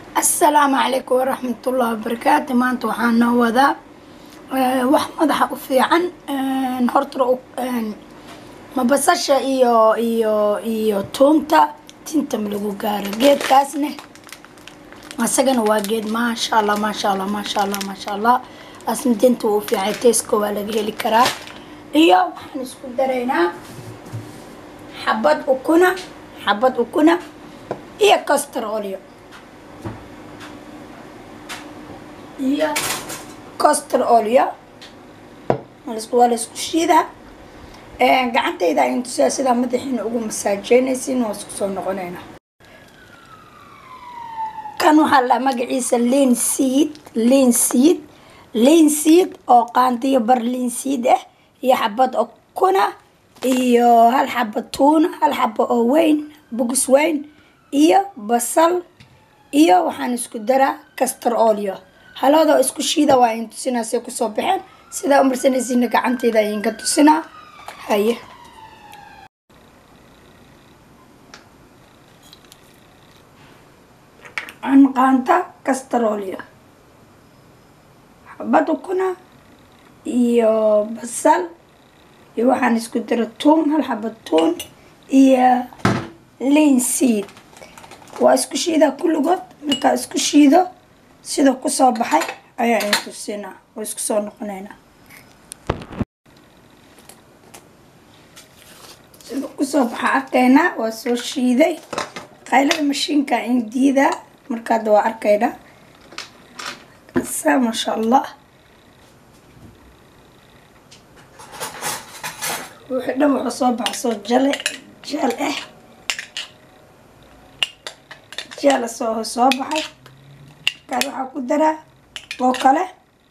asalaamu calaykum waraxmatullahi wabarakaatu maanta waxaa noo wadaa eh, wax madaxa u fiican een, horta u- een, ma basasha iyo iyo iyo tuunta tinta ma lagu gaaro geedkaasne asagana waa geed maasha allah maasha allah maasha allah maasha allah asna tinta wuu u fiican teeska waa laga heli karaa iyo waxaan isku daraynaa xabad ukuna xabad ukuna iyo castor olio iyo castor olio waa laisku- waa laisku shiidaa Een, gacantayda ayaan tusiyaa sidaa madaxiina ugu masaajeynaysin waa isku soo noqonaynaa kan waxaa la magaciisa linseed linseed linseed oo qaandiyo bar linseed ah iyo xabad okuna iyo hal xaba tuuna hal xaba oo weyn bugis weyn iyo basal iyo waxaan isku daraa castor olio halooda isku shiida waa in tusinaa say kusoo baxeen sidaa umarsanaysiina gacantayda ayinka tusinaa haye canqaanta castor olio xabad ukuna iyo basal iyo waxaan isku dara tuun hal xabad tuun iyo linseed waa isku shiidaa kulligood markaa isku shiido sida kusoo baxay ayaa in tusinaa oo isku soo noqonaynaa sida kusoo baxa arkaynaa waa soo shiiday qaylada mashiinka in diidaa markaada waa arkaynaa saa maasha allah wixii dhan wuxuu soo baxa soo jale jeel ah jeel soo soo baxay markaas waxaa ku daraa oo kale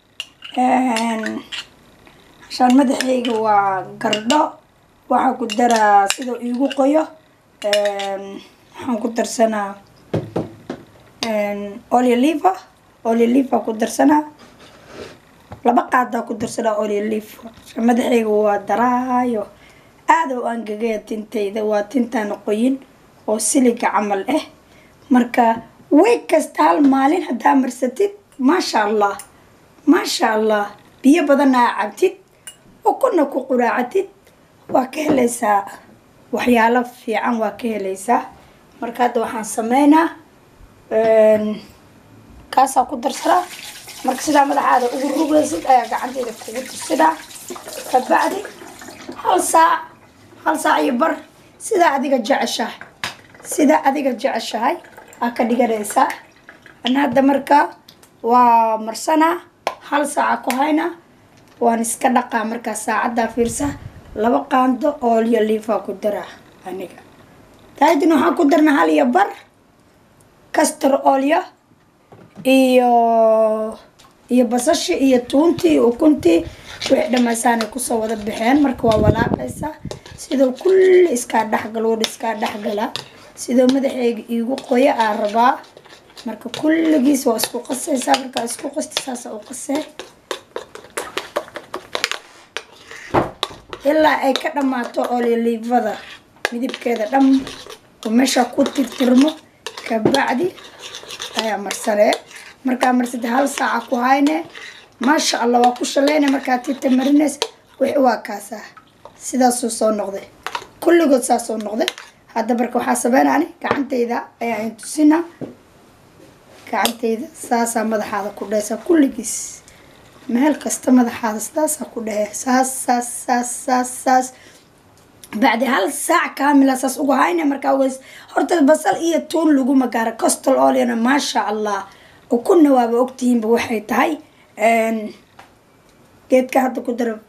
hashaan madaxayga waa gardho waxaa ku daraa sida iigu qoyo waxaan ku darsanaa olioliva olioliva ku darsanaa laba qaadaa ku darsanaa olioliva madaxayga waa daraayo aada u angagaya tintayda waa tintaan qoyin oo siliga camal ah marka way kasta hal maalin haddaa marsatid maasha allah maasha allah biyo badanna aa cabtid ukuna ku quraacatid waa ka helaysaa waxyaalo fiican waa ka helaysaa marka hadda waxaan sameynaa kaasaa ku darsanaa marka sidaa madaxaada ugu rugaysid ayaa gacanteyda kugu tusinaa kabacdi hal saac hal saac iyo bar sidaa adiga jeceshahay sidaa adiga jeceshahay aa ka dhiganaysaa ana hadda marka waa marsanaa hal saaca ku haynaa waan iska dhaqaa markaa saacaddaa fiirsa laba qaando oolyo liifaa ku daraa aniga taadina waxaan ku darnaa hal iyo bar castor olyo iyo iyo basashii iyo tuuntii iyo ukuntii wixii dhammaysaanay kusoo wada baxeen marka waa walaaqaysaa sidoo kulli iskaa dhexgal wada iskaa dhexgalaa sidoo madaxeyga iigu qoyo aa rabaa marka kulligiis waa isku qasaysaa markaa isku qasta saasa u qasee ilaa ay ka dhammaato olilivada midibkeeda dham oo meesha ku tirtirmo kabacdi ayaa marsanee markaa marsada hal saaca ku hayne maasha allah waa ku shaleyne markaa tita marinays wixi waa kaasaa sidaasuu soo noqday kulligood saasoo noqday hadda marka waxaa sameynani gacantayda ayaa in tusinaa gacantayda saasaa madaxaada ku dhehaysaa kulligiis meel kasta madaxaada sidaasaa ku dhehe saas saas saas saas saas bacdi hal saac kaamila saas ugu hayna markaa ogeys horta basal iyo tuun laguma gaaro costal oliana maasha allah ukunna waaba ogtihiinba waxay tahay geedka hadda ku dara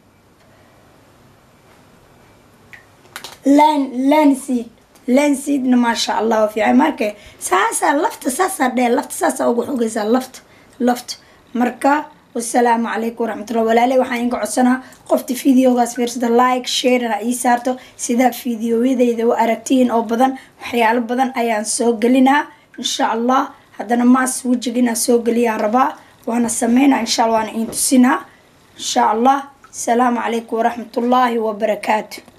lan lanseed lanseedna maasha allah waa fiican marka saasaa lafta saasaa dhee lafta saasaa ugu xogaysaa lafta lafta marka wasalaamu calaykum waraxmatullah walaale waxaan inga codsanaa qofta videogaas fiirsada like sharena ii saarto sidaa videoyadeyda u aragtiin oo badan waxyaalo badan ayaan soo gelinaa insha allah haddana maas wejiga inaan soo geliyaan rabaa waana sameynaa insha allah waana iin tusinaa insha allah asalaamu calaykum waraxmatullaahi wabarakaatu